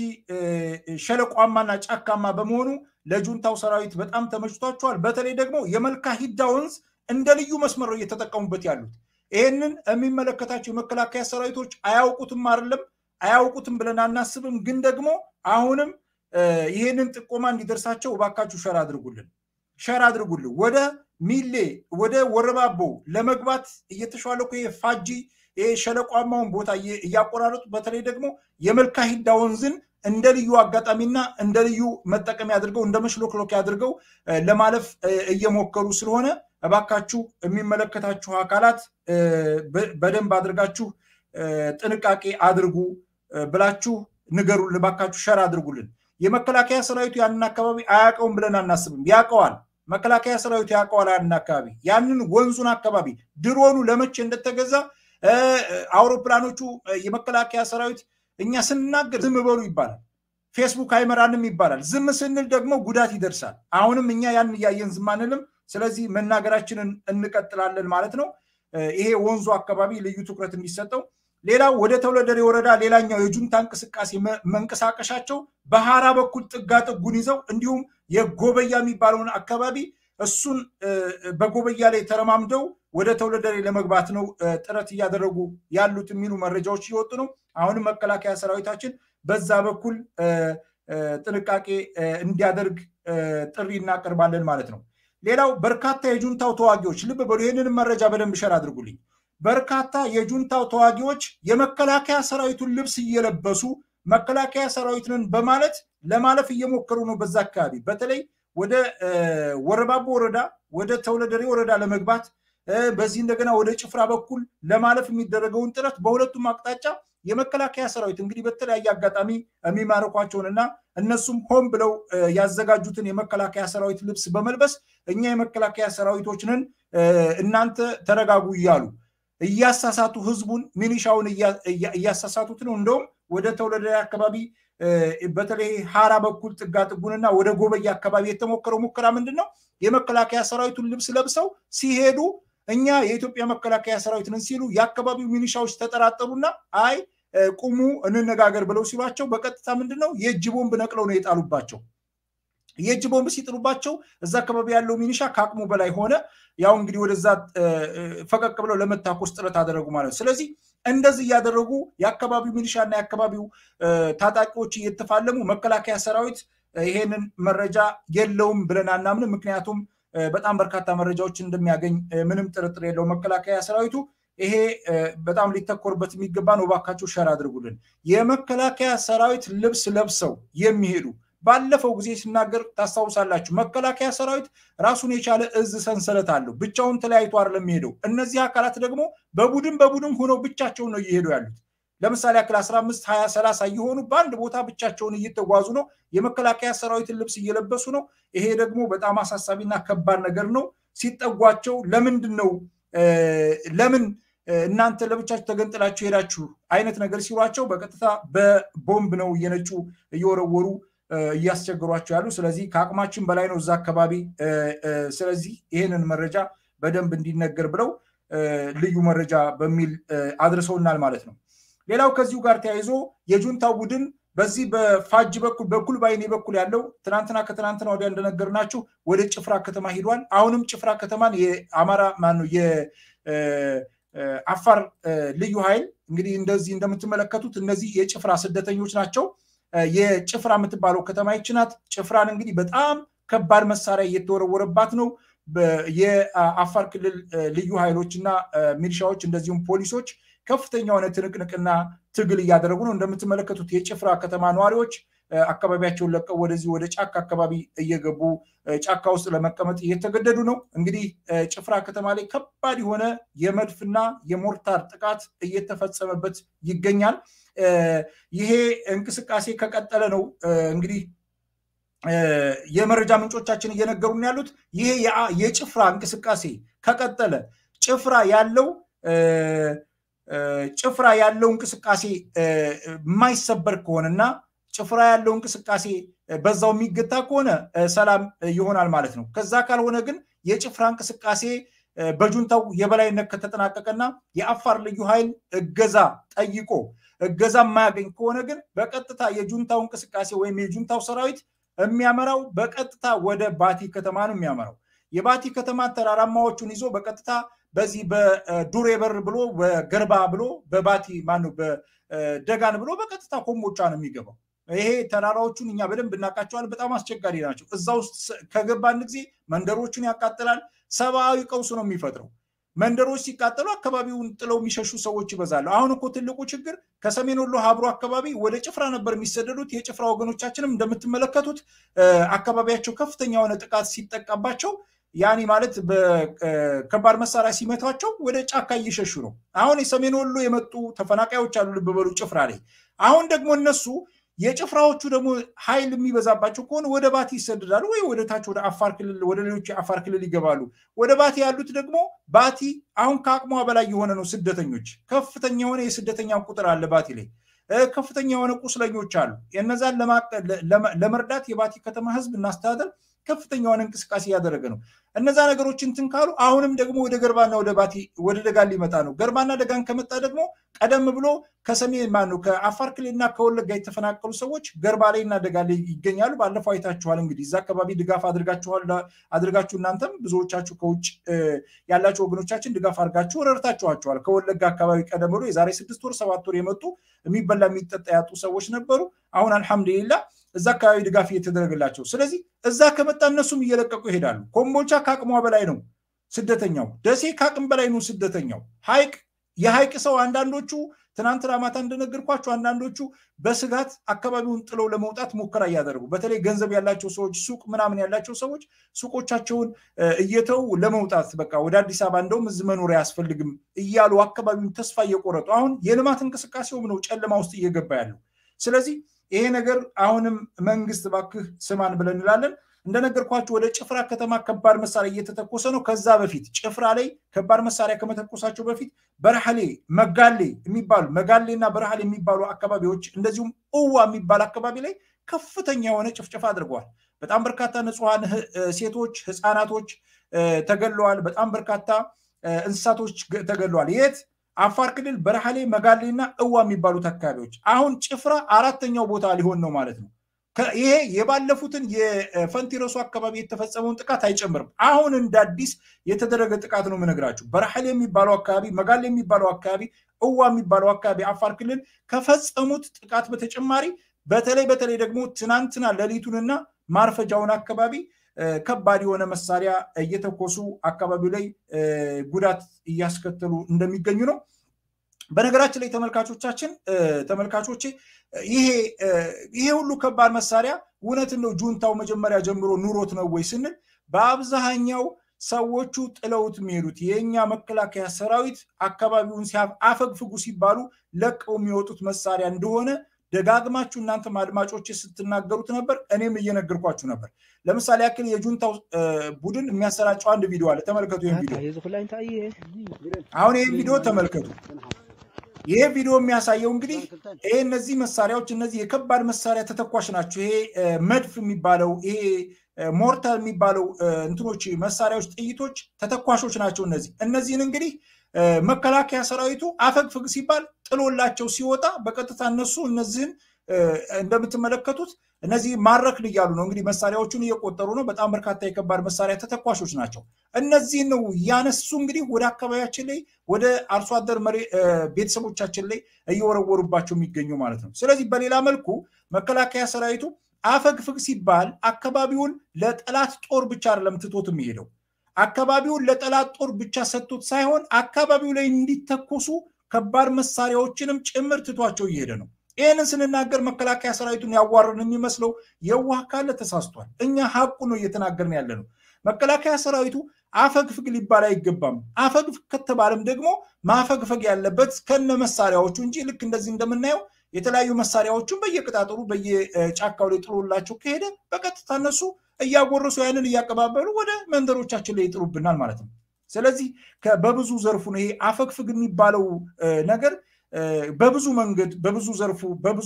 ሸለቋማና ጫካማ በመሆኑ ለጁንታው ሰራዊት በጣም ተመችቷቸዋል። በተለይ ደግሞ የመልካ ሂዳ ወንዝ እንደ ልዩ መስመር ነው እየተጠቀሙበት ያሉት። ይህንን የሚመለከታቸው የመከላከያ ሰራዊቶች አያውቁትም አይደለም አያውቁትም ብለን አናስብም። ግን ደግሞ አሁንም ይህንን ጥቆማ እንዲደርሳቸው እባካችሁ ሸር አድርጉልን ሸር አድርጉልን። ወደ ሚሌ ወደ ወረባቦ ለመግባት እየተሿለኩ ፋጂ ይሄ ሸለቋማውን ቦታ እያቆራረጡ በተለይ ደግሞ የመልካ ሂዳ ወንዝን እንደ ልዩ አጋጣሚና እንደ ልዩ መጠቀሚያ አድርገው እንደ መሽሎክሎኪያ አድርገው ለማለፍ እየሞከሩ ስለሆነ እባካችሁ የሚመለከታችሁ አካላት በደንብ አድርጋችሁ ጥንቃቄ አድርጉ ብላችሁ ንገሩልን። እባካችሁ ሸር አድርጉልን። የመከላከያ ሰራዊቱ ያንን አካባቢ አያውቀውም ብለን አናስብም። ያውቀዋል። መከላከያ ሰራዊቱ ያውቀዋል ያንን አካባቢ ያንን ወንዙን አካባቢ ድሮኑ ለመቼ እንደተገዛ አውሮፕላኖቹ የመከላከያ ሰራዊት እኛ ስንናገር ዝም በሉ ይባላል። ፌስቡክ አይመራንም ይባላል። ዝም ስንል ደግሞ ጉዳት ይደርሳል። አሁንም እኛ ያን እያየን ዝም አንልም። ስለዚህ መናገራችንን እንቀጥላለን ማለት ነው። ይሄ ወንዙ አካባቢ ልዩ ትኩረት እንዲሰጠው። ሌላው ወደ ተውለደሬ ወረዳ ሌላኛው የጁንታ እንቅስቃሴ መንቀሳቀሻቸው በሀራ በኩል ጥጋ ጥጉን ይዘው እንዲሁም የጎበያ የሚባለውን አካባቢ እሱን በጎበያ ላይ ተረማምደው ወደ ተውለደሬ ለመግባት ነው ጥረት እያደረጉ ያሉት የሚሉ መረጃዎች እየወጡ ነው። አሁንም መከላከያ ሰራዊታችን በዛ በኩል ጥንቃቄ እንዲያደርግ ጥሪ እናቀርባለን ማለት ነው። ሌላው በርካታ የጁንታው ተዋጊዎች ልብ በሉ፣ ይህንንም መረጃ በደንብ ሸር አድርጉልኝ። በርካታ የጁንታው ተዋጊዎች የመከላከያ ሰራዊቱን ልብስ እየለበሱ መከላከያ ሰራዊትንን በማለት ለማለፍ እየሞከሩ ነው። በዛ አካባቢ በተለይ ወደ ወረባቦ ወረዳ ወደ ተውለደሬ ወረዳ ለመግባት በዚህ እንደገና ወደ ጭፍራ በኩል ለማለፍ የሚደረገውን ጥረት በሁለቱም አቅጣጫ የመከላከያ ሰራዊት እንግዲህ በተለያየ አጋጣሚ የሚማርኳቸውንና እነሱም ሆን ብለው ያዘጋጁትን የመከላከያ ሰራዊት ልብስ በመልበስ እኛ የመከላከያ ሰራዊቶችንን እናንተ ተረጋጉ እያሉ እያሳሳቱ ህዝቡን ሚኒሻውን እያሳሳቱት ነው። እንደውም ወደ ተወለደ አካባቢ በተለይ ሀራ በኩል ጥጋ ጥጉንና ወደ ጎበያ አካባቢ የተሞከረው ሙከራ ምንድን ነው? የመከላከያ ሰራዊቱን ልብስ ለብሰው ሲሄዱ እኛ የኢትዮጵያ መከላከያ ሰራዊት ነን ሲሉ የአካባቢው ሚኒሻዎች ተጠራጠሩና አይ ቁሙ እንነጋገር ብለው ሲሏቸው በቀጥታ ምንድን ነው የእጅ ቦምብ ነቅለው ነው የጣሉባቸው። የእጅ ቦምብ ሲጥሉባቸው እዛ አካባቢ ያለው ሚኒሻ ከአቅሙ በላይ ሆነ። ያው እንግዲህ ወደዛ ፈቀቅ ብለው ለመታኮስ ጥረት አደረጉ ማለት ነው። ስለዚህ እንደዚህ እያደረጉ የአካባቢው ሚኒሻና የአካባቢው ታጣቂዎች እየተፋለሙ መከላከያ ሰራዊት ይሄንን መረጃ የለውም ብለን አናምንም። ምክንያቱም በጣም በርካታ መረጃዎች እንደሚያገኝ ምንም ጥርጥር የለው መከላከያ ሰራዊቱ ይሄ በጣም ሊተኮርበት የሚገባ ነው። እባካችሁ ሸር አድርጉልን። የመከላከያ ሰራዊት ልብስ ለብሰው የሚሄዱ ባለፈው ጊዜ ሲናገር ታስታውሳላችሁ። መከላከያ ሰራዊት ራሱን የቻለ እዝ ሰንሰለት አለው። ብቻውን ተለያይቶ አይደለም የሚሄደው። እነዚህ አካላት ደግሞ በቡድን በቡድን ሆነው ብቻቸውን ነው እየሄዱ ያሉት። ለምሳሌ ያክል 15 20 30 እየሆኑ በአንድ ቦታ ብቻቸውን እየተጓዙ ነው። የመከላከያ ሰራዊትን ልብስ እየለበሱ ነው። ይሄ ደግሞ በጣም አሳሳቢና ከባድ ነገር ነው። ሲጠጓቸው ለምንድን ነው ለምን እናንተ ለብቻችሁ ተገንጥላችሁ ሄዳችሁ አይነት ነገር ሲሏቸው በቀጥታ በቦምብ ነው እየነጩ እየወረወሩ እያስቸግሯቸው ያሉ። ስለዚህ ከአቅማችን በላይ ነው እዛ አካባቢ። ስለዚህ ይህንን መረጃ በደንብ እንዲነገር ብለው ልዩ መረጃ በሚል አድርሰውናል ማለት ነው። ሌላው ከዚሁ ጋር ተያይዞ የጁንታው ቡድን በዚህ በፋጅ በኩል በኩል ባይኔ በኩል ያለው ትናንትና ከትናንትና ወዲያ እንደነገርናችሁ ወደ ጭፍራ ከተማ ሂዷል። አሁንም ጭፍራ ከተማን የአማራ ማነው የአፋር ልዩ ኃይል እንግዲህ እንደዚህ እንደምትመለከቱት እነዚህ የጭፍራ ስደተኞች ናቸው። የጭፍራ የምትባለው ከተማ ይች ናት። ጭፍራን እንግዲህ በጣም ከባድ መሳሪያ እየተወረወረባት ነው። የአፋር ክልል ልዩ ኃይሎች እና ሚሊሻዎች እንደዚሁም ፖሊሶች ከፍተኛ የሆነ ትንቅንቅና ትግል እያደረጉ ነው። እንደምትመለከቱት የጭፍራ ከተማ ነዋሪዎች አካባቢያቸውን ለቀው ወደዚህ ወደ ጫካ አካባቢ እየገቡ ጫካ ውስጥ ለመቀመጥ እየተገደዱ ነው። እንግዲህ ጭፍራ ከተማ ላይ ከባድ የሆነ የመድፍና የሞርታር ጥቃት እየተፈጸመበት ይገኛል። ይሄ እንቅስቃሴ ከቀጠለ ነው እንግዲህ የመረጃ ምንጮቻችን እየነገሩን ያሉት ይሄ የጭፍራ እንቅስቃሴ ከቀጠለ ጭፍራ ያለው ጭፍራ ያለው እንቅስቃሴ የማይሰበር ከሆነና ጭፍራ ያለው እንቅስቃሴ በዛው የሚገታ ከሆነ ሰላም ይሆናል ማለት ነው። ከዛ ካልሆነ ግን የጭፍራ እንቅስቃሴ በጁንታው የበላይነት ከተጠናቀቀና የአፋር ልዩ ኃይል እገዛ ጠይቆ እገዛ የማያገኝ ከሆነ ግን በቀጥታ የጁንታው እንቅስቃሴ ወይም የጁንታው ሰራዊት የሚያመራው በቀጥታ ወደ ባቲ ከተማ ነው የሚያመራው። የባቲ ከተማ ተራራማዎቹን ይዞ በቀጥታ በዚህ በዱሬ በር ብሎ በገርባ ብሎ በባቲ ማነው በደጋን ብሎ በቀጥታ ኮምቦቻ ነው የሚገባው። ይሄ ተራራዎቹን እኛ በደንብ እናውቃቸዋለን። በጣም አስቸጋሪ ናቸው። እዛ ውስጥ ከገባን ጊዜ መንደሮቹን ያቃጥላል። ሰብአዊ ቀውስ ነው የሚፈጥረው። መንደሮች ሲቃጠሉ አካባቢውን ጥለው የሚሸሹ ሰዎች ይበዛሉ። አሁን እኮ ትልቁ ችግር ከሰሜን ወሎ ሀብሮ አካባቢ ወደ ጭፍራ ነበር የሚሰደዱት። የጭፍራ ወገኖቻችንም እንደምትመለከቱት አካባቢያቸው ከፍተኛ የሆነ ጥቃት ሲጠቃባቸው ያኔ ማለት በከባድ መሳሪያ ሲመቷቸው ወደ ጫካ እየሸሹ ነው። አሁን የሰሜን ወሎ የመጡ ተፈናቃዮች አሉ፣ ልብ በሉ ጭፍራ ላይ። አሁን ደግሞ እነሱ የጭፍራዎቹ ደግሞ ኃይል የሚበዛባቸው ከሆነ ወደ ባቲ ይሰደዳሉ ወይ ወደ ታች ወደ አፋር ክልል ወደ ሌሎች የአፋር ክልል ይገባሉ። ወደ ባቲ ያሉት ደግሞ ባቲ አሁን ከአቅሟ በላይ የሆነ ነው። ስደተኞች ከፍተኛ የሆነ የስደተኛ ቁጥር አለ ባቲ ላይ ከፍተኛ የሆነ ቁስለኞች አሉ። እነዛን ለመርዳት የባቲ ከተማ ህዝብ እናስተዳደር ከፍተኛ የሆነ እንቅስቃሴ እያደረገ ነው። እነዛ ነገሮች እንትን ካሉ አሁንም ደግሞ ወደ ገርባና ወደ ባቲ ወደ ደጋን ሊመጣ ነው። ገርባና ደጋን ከመጣ ደግሞ ቀደም ብሎ ከሰሜን ማነው ከአፋር ክልልና ከወለጋ የተፈናቀሉ ሰዎች ገርባ ላይ እና ደጋ ላይ ይገኛሉ። ባለፈው አይታችኋል። እንግዲህ እዛ አካባቢ ድጋፍ አድርጋችኋል አድርጋችሁ እናንተም ብዙዎቻችሁ ከውጭ ያላችሁ ወገኖቻችን ድጋፍ አድርጋችሁ ረድታችኋቸዋል። ከወለጋ አካባቢ ቀደም ብሎ የዛሬ ስድስት ወር ሰባት ወር የመጡ የሚበላ የሚጠጣ ያጡ ሰዎች ነበሩ። አሁን አልሐምዱሊላ እዛ አካባቢ ድጋፍ እየተደረገላቸው፣ ስለዚህ እዛ ከመጣ እነሱም እየለቀቁ ይሄዳሉ። ኮምቦልቻ ከአቅሟ በላይ ነው ስደተኛው። ደሴ ከአቅም በላይ ነው ስደተኛው። ሀይቅ የሀይቅ ሰው አንዳንዶቹ ትናንትና ማታ እንደነገርኳቸው አንዳንዶቹ በስጋት አካባቢውን ጥለው ለመውጣት ሙከራ እያደረጉ በተለይ ገንዘብ ያላቸው ሰዎች ሱቅ ምናምን ያላቸው ሰዎች ሱቆቻቸውን እየተው ለመውጣት በቃ ወደ አዲስ አበባ እንደውም እዚህ መኖር አያስፈልግም እያሉ አካባቢውን ተስፋ እየቆረጡ አሁን የልማት እንቅስቃሴውም ነው ጨለማ ውስጥ እየገባ ያለው። ስለዚህ ይሄ ነገር አሁንም መንግስት ባክህ ስማን ብለን እንላለን። እንደነገርኳችሁ ወደ ጭፍራ ከተማ ከባድ መሳሪያ እየተተኮሰ ነው። ከዛ በፊት ጭፍራ ላይ ከባድ መሳሪያ ከመተኮሳቸው በፊት በረሃሌ፣ መጋሌ የሚባሉ መጋሌ እና በረሃሌ የሚባሉ አካባቢዎች እንደዚሁም እዋ የሚባል አካባቢ ላይ ከፍተኛ የሆነ ጭፍጨፋ አድርገዋል። በጣም በርካታ ንጹሐን ሴቶች፣ ህፃናቶች ተገለዋል። በጣም በርካታ እንስሳቶች ተገለዋል። የት? አፋር ክልል በረሃሌ፣ መጋሌ እና እዋ የሚባሉት አካባቢዎች። አሁን ጭፍራ አራተኛው ቦታ ሊሆን ነው ማለት ነው። ይሄ የባለፉትን የፈንቲረሱ አካባቢ የተፈጸመውን ጥቃት አይጨምርም። አሁን እንደ አዲስ የተደረገ ጥቃት ነው የምነግራችሁ። በረሃሌ የሚባለው አካባቢ፣ መጋሌ የሚባለው አካባቢ፣ እዋ የሚባለው አካባቢ አፋር ክልል ከፈጸሙት ጥቃት በተጨማሪ በተለይ በተለይ ደግሞ ትናንትና ሌሊቱንና ማርፈጃውን አካባቢ ከባድ የሆነ መሳሪያ እየተኮሱ አካባቢው ላይ ጉዳት እያስከተሉ እንደሚገኙ ነው። በነገራችን ላይ ተመልካቾቻችን ተመልካቾቼ ይሄ ሁሉ ከባድ መሳሪያ እውነትን ነው ጁንታው መጀመሪያ ጀምሮ ኑሮት ነው ወይ ስንል በአብዛኛው ሰዎቹ ጥለውት የሚሄዱት የእኛ መከላከያ ሰራዊት አካባቢውን አፈግፍጉ ሲባሉ ለቀው የሚወጡት መሳሪያ እንደሆነ ደጋግማችሁ እናንተም አድማጮች ስትናገሩት ነበር። እኔም እየነገርኳችሁ ነበር። ለምሳሌ ያክል የጁንታው ቡድን የሚያሰራጨው አንድ ቪዲዮ አለ። ተመልከቱ። ይህን ቪዲዮ አሁን ይህን ቪዲዮ ተመልከቱ። ይሄ ቪዲዮ የሚያሳየው እንግዲህ ይሄ እነዚህ መሳሪያዎች እነዚህ የከባድ መሳሪያ ተተኳሽ ናቸው። ይሄ መድፍ የሚባለው ይሄ ሞርታር የሚባለው እንትኖች መሳሪያዎች፣ ጥይቶች ተተኳሾች ናቸው። እነዚህ እነዚህን እንግዲህ መከላከያ ሰራዊቱ አፈግፍግ ሲባል ጥሎላቸው ሲወጣ በቀጥታ እነሱ እነዚህን እንደምትመለከቱት እነዚህ ማረክን እያሉ ነው እንግዲህ መሳሪያዎቹን እየቆጠሩ ነው። በጣም በርካታ የከባድ መሳሪያ ተተኳሾች ናቸው። እነዚህን ነው ያነሱ እንግዲህ ወደ አካባቢያችን ላይ ወደ አርሶ አደር ቤተሰቦቻችን ላይ እየወረወሩባቸው የሚገኙ ማለት ነው። ስለዚህ በሌላ መልኩ መከላከያ ሰራዊቱ አፈግፍግ ሲባል አካባቢውን ለጠላት ጦር ብቻ አይደለም ትቶት የሚሄደው አካባቢውን ለጠላት ጦር ብቻ ሰጥቶት ሳይሆን አካባቢው ላይ እንዲተኮሱ ከባድ መሳሪያዎችንም ጭምር ትቷቸው እየሄደ ነው። ይህንን ስንናገር መከላከያ ሰራዊቱን ያዋርን የሚመስለው የዋህ ካለ ተሳስቷል። እኛ ሀቁ ነው እየተናገርን ያለ ነው። መከላከያ ሰራዊቱ አፈግፍግ ሊባል አይገባም። አፈግፍግ ከተባለም ደግሞ ማፈግፈግ ያለበት ከነ መሳሪያዎቹ እንጂ ልክ እንደዚህ እንደምናየው የተለያዩ መሳሪያዎቹን በየቅጣጥሩ በየጫካው ላይ ጥሎላቸው ከሄደ በቀጥታ እነሱ እያጎረሱ ያንን እያቀባበሉ ወደ መንደሮቻችን ላይ ይጥሉብናል ማለት ነው። ስለዚህ በብዙ ዘርፉ ነው ይሄ አፈግፍግ የሚባለው ነገር በብዙ መንገድ በብዙ ዘርፉ በብዙ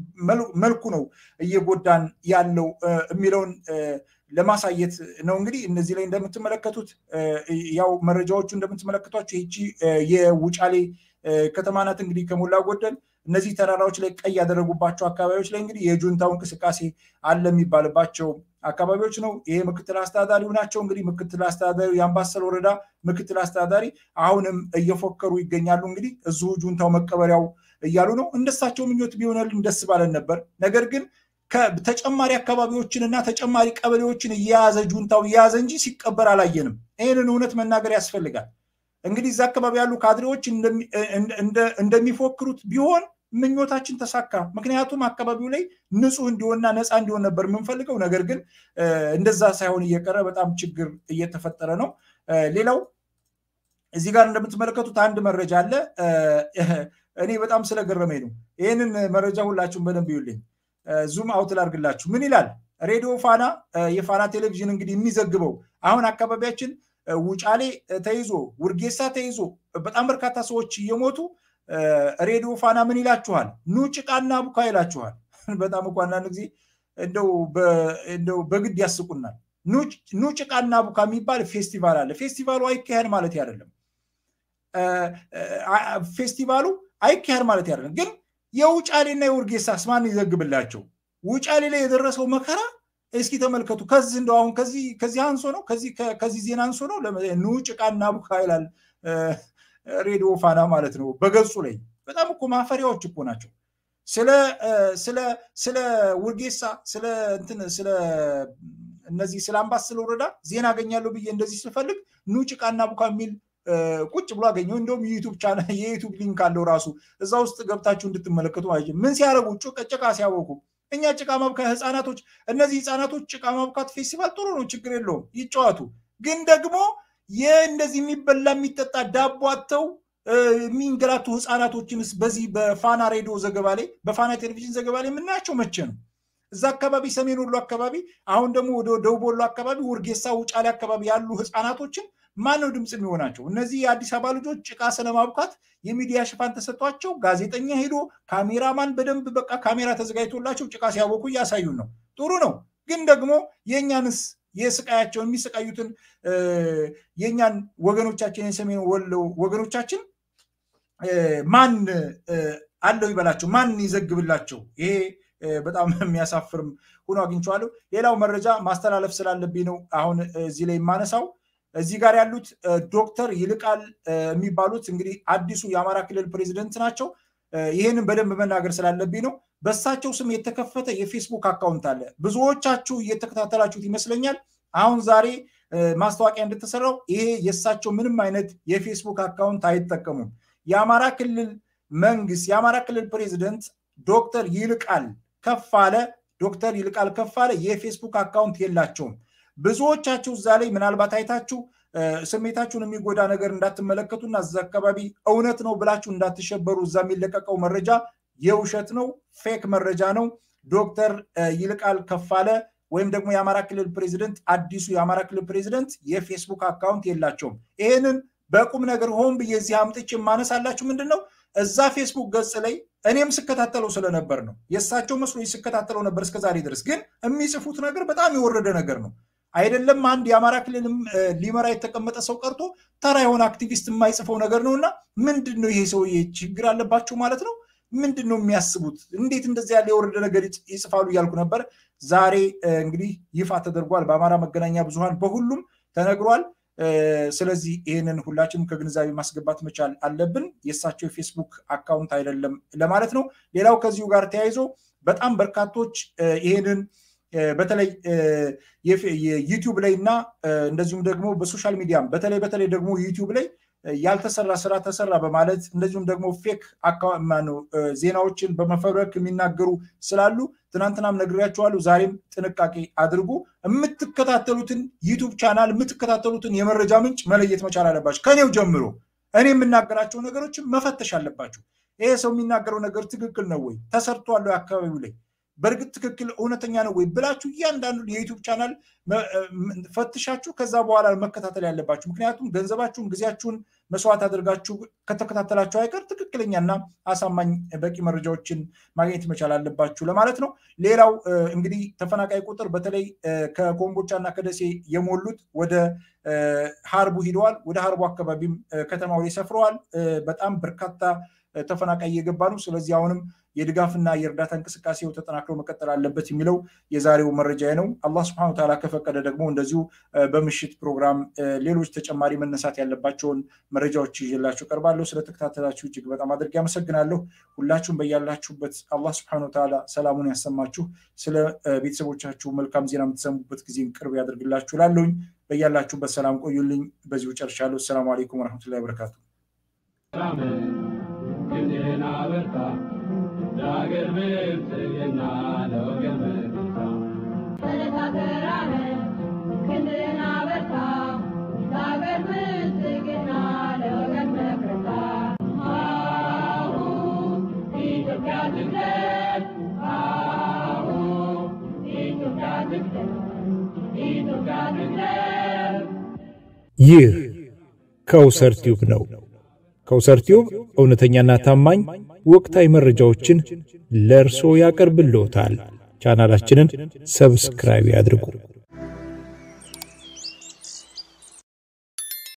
መልኩ ነው እየጎዳን ያለው የሚለውን ለማሳየት ነው። እንግዲህ እነዚህ ላይ እንደምትመለከቱት ያው መረጃዎቹ እንደምትመለከቷቸው ይቺ የውጫሌ ከተማ ናት። እንግዲህ ከሞላ ጎደል እነዚህ ተራራዎች ላይ ቀይ ያደረጉባቸው አካባቢዎች ላይ እንግዲህ የጁንታው እንቅስቃሴ አለ የሚባልባቸው አካባቢዎች ነው። ይሄ ምክትል አስተዳዳሪው ናቸው። እንግዲህ ምክትል አስተዳዳሪው የአምባሰል ወረዳ ምክትል አስተዳዳሪ አሁንም እየፎከሩ ይገኛሉ። እንግዲህ እዚሁ ጁንታው መቀበሪያው እያሉ ነው። እንደሳቸው ምኞት ቢሆንልን ደስ ባለን ነበር። ነገር ግን ተጨማሪ አካባቢዎችን እና ተጨማሪ ቀበሌዎችን እየያዘ ጁንታው እየያዘ እንጂ ሲቀበር አላየንም። ይህንን እውነት መናገር ያስፈልጋል። እንግዲህ እዛ አካባቢ ያሉ ካድሬዎች እንደሚፎክሩት ቢሆን ምኞታችን ተሳካ። ምክንያቱም አካባቢው ላይ ንጹህ እንዲሆንና ነፃ እንዲሆን ነበር የምንፈልገው። ነገር ግን እንደዛ ሳይሆን እየቀረ በጣም ችግር እየተፈጠረ ነው። ሌላው እዚህ ጋር እንደምትመለከቱት አንድ መረጃ አለ። እኔ በጣም ስለገረመኝ ነው። ይህንን መረጃ ሁላችሁም በደንብ ይዩልኝ። ዙም አውት ላድርግላችሁ። ምን ይላል? ሬዲዮ ፋና የፋና ቴሌቪዥን እንግዲህ የሚዘግበው አሁን አካባቢያችን ውጫሌ ተይዞ ውርጌሳ ተይዞ በጣም በርካታ ሰዎች እየሞቱ ሬዲዮ ፋና ምን ይላችኋል? ኑ ጭቃና ቡካ ይላችኋል። በጣም እኮ አንዳንድ ጊዜ እንደው በግድ ያስቁናል። ኑ ጭቃና ቡካ የሚባል ፌስቲቫል አለ። ፌስቲቫሉ አይካሄድ ማለት አይደለም። ፌስቲቫሉ አይካሄድ ማለት አይደለም። ግን የውጫሌና የውርጌሳስ ማን ይዘግብላቸው? ውጫሌ ላይ የደረሰው መከራ እስኪ ተመልከቱ። ከዚህ እንደው አሁን ከዚህ አንሶ ነው ከዚህ ዜና አንሶ ነው። ኑ ጭቃና ቡካ ይላል ሬዲዮ ፋና ማለት ነው በገጹ ላይ። በጣም እኮ ማፈሪያዎች እኮ ናቸው። ስለ ውርጌሳ ስለ እንትን ስለ እነዚህ ስለ አምባሰል ወረዳ ዜና አገኛለሁ ብዬ እንደዚህ ስፈልግ ኑ ጭቃና ቡካ የሚል ቁጭ ብሎ አገኘው። እንደውም የዩቱብ ቻናል የዩቱብ ሊንክ አለው ራሱ እዛ ውስጥ ገብታችሁ እንድትመለከቱ ማለት ምን ሲያደርጉ ጭቃ ሲያወቁ እኛ ጭቃ ማብካት ህፃናቶች እነዚህ ህፃናቶች ጭቃ ማብካት ፌስቲቫል ጥሩ ነው፣ ችግር የለውም ይጫወቱ። ግን ደግሞ የእንደዚህ የሚበላ የሚጠጣ ዳቦ አጥተው የሚንገላቱ ህፃናቶችንስ በዚህ በፋና ሬዲዮ ዘገባ ላይ በፋና ቴሌቪዥን ዘገባ ላይ የምናያቸው መቼ ነው? እዛ አካባቢ ሰሜን ወሎ አካባቢ አሁን ደግሞ ወደ ደቡብ ወሎ አካባቢ ውርጌሳ፣ ውጫሌ አካባቢ ያሉ ህፃናቶችን ማን ነው ድምፅ የሚሆናቸው? እነዚህ የአዲስ አበባ ልጆች ጭቃ ስለማብካት የሚዲያ ሽፋን ተሰጥቷቸው ጋዜጠኛ ሄዶ ካሜራማን በደንብ በቃ ካሜራ ተዘጋጅቶላቸው ጭቃ ሲያቦኩ እያሳዩን ነው። ጥሩ ነው። ግን ደግሞ የእኛንስ የስቃያቸውን የሚሰቃዩትን የእኛን ወገኖቻችን የሰሜን ወሎ ወገኖቻችን ማን አለው ይበላቸው? ማን ይዘግብላቸው? ይሄ በጣም የሚያሳፍርም ሆኖ አግኝቼዋለሁ። ሌላው መረጃ ማስተላለፍ ስላለብኝ ነው አሁን እዚህ ላይ የማነሳው። እዚህ ጋር ያሉት ዶክተር ይልቃል የሚባሉት እንግዲህ አዲሱ የአማራ ክልል ፕሬዚደንት ናቸው። ይህንን በደንብ መናገር ስላለብኝ ነው። በእሳቸው ስም የተከፈተ የፌስቡክ አካውንት አለ። ብዙዎቻችሁ እየተከታተላችሁት ይመስለኛል። አሁን ዛሬ ማስታወቂያ እንደተሰራው ይሄ የእሳቸው ምንም አይነት የፌስቡክ አካውንት አይጠቀሙም። የአማራ ክልል መንግስት የአማራ ክልል ፕሬዚደንት ዶክተር ይልቃል ከፋለ ዶክተር ይልቃል ከፋለ የፌስቡክ አካውንት የላቸውም። ብዙዎቻችሁ እዛ ላይ ምናልባት አይታችሁ ስሜታችሁን የሚጎዳ ነገር እንዳትመለከቱና እዛ አካባቢ እውነት ነው ብላችሁ እንዳትሸበሩ። እዛ የሚለቀቀው መረጃ የውሸት ነው፣ ፌክ መረጃ ነው። ዶክተር ይልቃል ከፋለ ወይም ደግሞ የአማራ ክልል ፕሬዚደንት አዲሱ የአማራ ክልል ፕሬዚደንት የፌስቡክ አካውንት የላቸውም። ይህንን በቁም ነገር ሆን ብዬ እዚህ አምጥቼ የማነሳላችሁ ምንድን ነው እዛ ፌስቡክ ገጽ ላይ እኔም ስከታተለው ስለነበር ነው። የእሳቸው መስሎ ስከታተለው ነበር እስከዛሬ ድረስ። ግን የሚጽፉት ነገር በጣም የወረደ ነገር ነው። አይደለም አንድ የአማራ ክልልም ሊመራ የተቀመጠ ሰው ቀርቶ ተራ የሆነ አክቲቪስት የማይጽፈው ነገር ነው እና ምንድን ነው ይሄ ሰውዬ ችግር አለባቸው ማለት ነው? ምንድን ነው የሚያስቡት? እንዴት እንደዚህ ያለ የወረደ ነገር ይጽፋሉ እያልኩ ነበር። ዛሬ እንግዲህ ይፋ ተደርጓል። በአማራ መገናኛ ብዙሃን በሁሉም ተነግሯል። ስለዚህ ይህንን ሁላችንም ከግንዛቤ ማስገባት መቻል አለብን። የእሳቸው የፌስቡክ አካውንት አይደለም ለማለት ነው። ሌላው ከዚሁ ጋር ተያይዞ በጣም በርካቶች ይህንን በተለይ ዩቲዩብ ላይ እና እንደዚሁም ደግሞ በሶሻል ሚዲያም በተለይ በተለይ ደግሞ ዩቲዩብ ላይ ያልተሰራ ስራ ተሰራ በማለት እንደዚሁም ደግሞ ፌክ ዜናዎችን በመፈብረክ የሚናገሩ ስላሉ ትናንትናም ነግሬያቸዋለሁ። ዛሬም ጥንቃቄ አድርጉ። የምትከታተሉትን ዩቱብ ቻናል የምትከታተሉትን የመረጃ ምንጭ መለየት መቻል አለባቸው። ከኔው ጀምሮ እኔ የምናገራቸው ነገሮችን መፈተሽ አለባቸው። ይሄ ሰው የሚናገረው ነገር ትክክል ነው ወይ? ተሰርቷል አካባቢው ላይ በእርግጥ ትክክል እውነተኛ ነው ወይ ብላችሁ እያንዳንዱን የዩቱብ ቻናል ፈትሻችሁ ከዛ በኋላ መከታተል ያለባችሁ። ምክንያቱም ገንዘባችሁን፣ ጊዜያችሁን መስዋዕት አድርጋችሁ ከተከታተላችሁ አይቀር ትክክለኛና አሳማኝ በቂ መረጃዎችን ማግኘት መቻል አለባችሁ ለማለት ነው። ሌላው እንግዲህ ተፈናቃይ ቁጥር በተለይ ከኮምቦቻ እና ከደሴ የሞሉት ወደ ሀርቡ ሂደዋል። ወደ ሀርቡ አካባቢም ከተማው ላይ ሰፍረዋል። በጣም በርካታ ተፈናቃይ እየገባ ነው። ስለዚህ አሁንም የድጋፍና የእርዳታ እንቅስቃሴው ተጠናክሮ መቀጠል አለበት የሚለው የዛሬው መረጃ ነው። አላህ ስብሐነሁ ወተዓላ ከፈቀደ ደግሞ እንደዚሁ በምሽት ፕሮግራም ሌሎች ተጨማሪ መነሳት ያለባቸውን መረጃዎች ይዤላችሁ ቀርባለሁ። ስለተከታተላችሁ እጅግ በጣም አድርጌ አመሰግናለሁ። ሁላችሁም በያላችሁበት አላህ ስብሐነሁ ወተዓላ ሰላሙን ያሰማችሁ፣ ስለ ቤተሰቦቻችሁ መልካም ዜና የምትሰሙበት ጊዜን ቅርብ ያደርግላችሁ። ላለሁኝ በያላችሁበት ሰላም ቆዩልኝ። በዚሁ ጨርሻለሁ። አሰላሙ አለይኩም ወረሕመቱላሂ ወበረካቱ። ክንድህን አበርታ ለአገር ብልጽግና ለወገን መከታ ተነጋገራለን ክንድህን አበርታ ለአገር ብልጽግና ለወገን መከታ አሁን ኢትዮጵያ ትቅደም አሁን ኢትዮጵያ ትቅደም ኢትዮጵያ ትቅደም ይህ ከውሰር ቲዩብ ነው። ከውሰር ቲዩብ እውነተኛና ታማኝ ወቅታዊ መረጃዎችን ለእርሶ ያቀርብልዎታል። ቻናላችንን ሰብስክራይብ ያድርጉ።